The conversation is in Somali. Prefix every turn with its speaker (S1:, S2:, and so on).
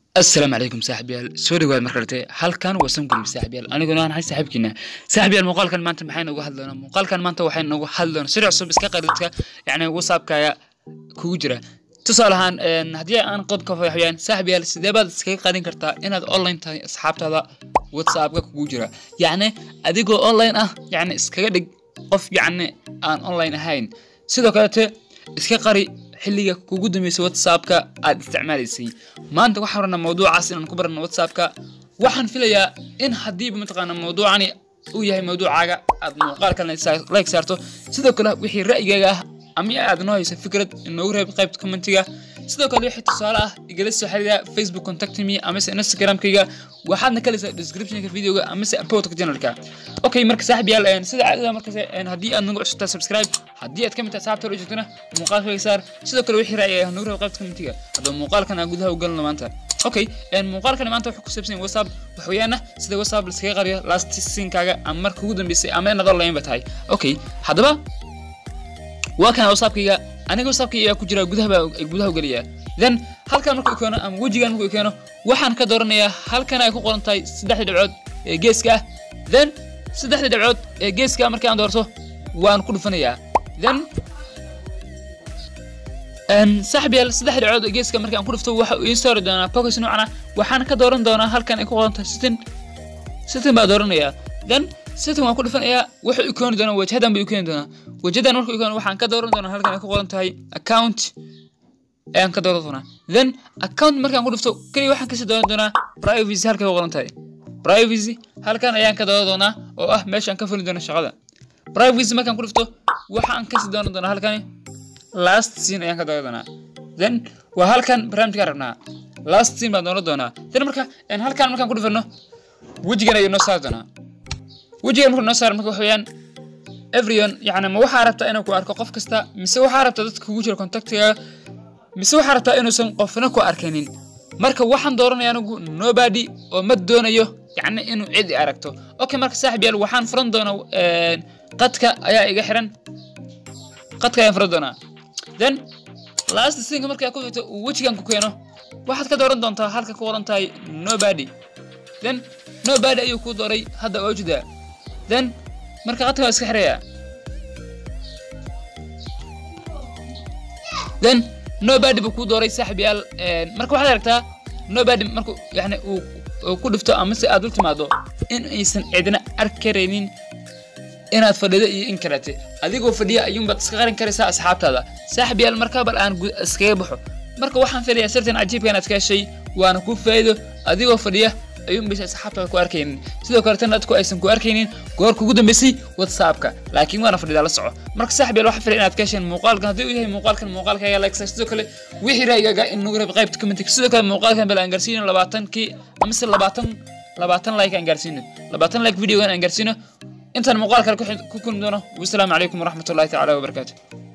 S1: asalaamu calaykum saaxiibyaal soo dhawaad mar kalete halkan waa samgulib saaxiibyaal aniguna aan ahay saaxiibkiina saaxiibyaal muuqaalkan maanta maxay noogu hadli doonaa muuqaalkan maanta waxay noogu hadli doonaa sida cusub iska qaridka yacni whatsappkaaga kugu jira tusaale ahaan haddii aan qodobka waxyaan saaxiibyaal sidee baad iskaga qarin kartaa inaad online tahay asxaabtaada whatsappka kugu jira yacni adigoo online ah yacni iskaga dhig qof yacni aan online ahayn sidoo kalete iska qari xilliga kugu dambeysay whatsappka aad isticmaalaysay maanta waxaan rabnaa mawduucaas inaan ku barano whatsappka waxaan filayaa in haddiiba mataqaana mawduucani uu yahay mawduucaaga aad muuqaalkan like saarto sidoo kale wixii ra'yigaaga ah ama aad noo haysa fikrad inoogu reeb qaybta commentiga sidoo kale wixii tusaale ah igala soo xiriira facebook contact me amase instagramkayga waxaadna kalaysaa descriptionka videoga amase apodka channelka okay marka saaxib yaal sida caadada markaas haddii aad nagu cusubtaa subscribe haddii aad ka mid tahay asxaabta hore joogtana muuqaalkayga saar sidoo kale wixii ra'yi ah nagu reeb qaybta commentiga haddaba muuqaalkan aan gudaha u galno maanta okay muuqaalkan maanta wuxuu ku saabsan yahay whatsapp wax weeyaana sida whatsapp laskaga qariyo last siinkaaga ama marka ugu dambeysay ama inaad online ba tahay okay haddaba waa kana whatsappkayga aniga whatsappkayga ayaa ku jira gudaha baa gudaha u gelaya then halkan markuu keeno ama wejigan markuu keeno waxaan ka dooranayaa halkan ay ku qoran tahay saddexda dhibcood ee geeska ah then saddexda dhibcood ee geeska markii aan doorto waan ku dhufanayaa then saaxib yaal saddexda dhibcood ee geeska markii aan ku dhufto waxa uu ii saari doonaa focus noocana waxaan ka dooran doonaa halkan ay ku qoran tahay sitin sitin baa dooranayaa then sitan waan ku dhufanayaa wuxuu i keeni doonaa wajhadan buu i keeni doonaa wajhadan markuu i keeno waxaan ka dooran doonaa halkan ay ku qoran tahay account ayaan ka dooran doonaa then account markaan ku dhufto keliya waxaan kasii dooran doonaa privacy halkay ku qoran tahay privacy halkan ayaan ka dooran doonaa oo ah meeshaan ka fuli doono shaqada privacy markaan ku dhufto waxaan kasii dooran doonaa halkani last scene ayaan ka dooran doonaa then waa halkan barnaamijkaan rabnaa last scene baan dooran doonaa then marka halkan markaan ku dhufano wejigan ayuu noo saari doonaa wejigan markuu noo saaro marka waxa weeyaan everyone yacni ma waxaa rabtaa inuu ku arko qof kasta mise waxaa rabtaa dadka kugu jira contactiga mise waxaa rabtaa inuusan qofna ku arkaynin marka waxaan dooranaya anigu nobody oo ma doonayo yacni inuu cid i aragto okay marka saaxib yaal waxaan furan doonaa qadka ayaa iga xiran qadka ayaan furan doonaa then last sinka markaa ku xigto uu wejigan ku keeno waxaad ka dooran doontaa halka ku qoran tahay nobody then nobody ayuu kuu dooray hadda waa ujeedaa then marka qadka waa iska xirayaa then nobody buu kuu dooray saaxib yaal marka waxaad aragtaa nobody marku yani uu ku dhifto ama si aad u timaado in aysan cidna arkaraynin inaad fadhido iyo in kalete adigoo fadhiya ayuunbaad iska qarin karaysaa asxaabtaada saaxib yaal markaa bal aan iskaga baxo marka waxaan filayaa sirtan cajiibka inaad ka heshay waana kuu faa'iido adigoo fadhiya ayuun baysa asxaabtaada ku arkaynin sidoo kale tan dadku aysan ku arkaynin goor kugu dambeysay whatsappka laakiin waana fadhidaa la soco marka saaxib yaal waxaa filay inaad ka hesheen muuqaalkan haddii uu yahay muuqaalkan muuqaalkaaga like sidoo kale wixii ra'yigaaga in nagu reeb qaybta commentiga sidoo kale muuqaalkan bal aan gaarsiino labaatankii amase labaatan labaatan like aan gaarsiino labaatan like videogan aan gaarsiino intaan muuqaal kale ku kulmi doono wasalaamu calaykum waraxmatullahi tacaala wabarakaatu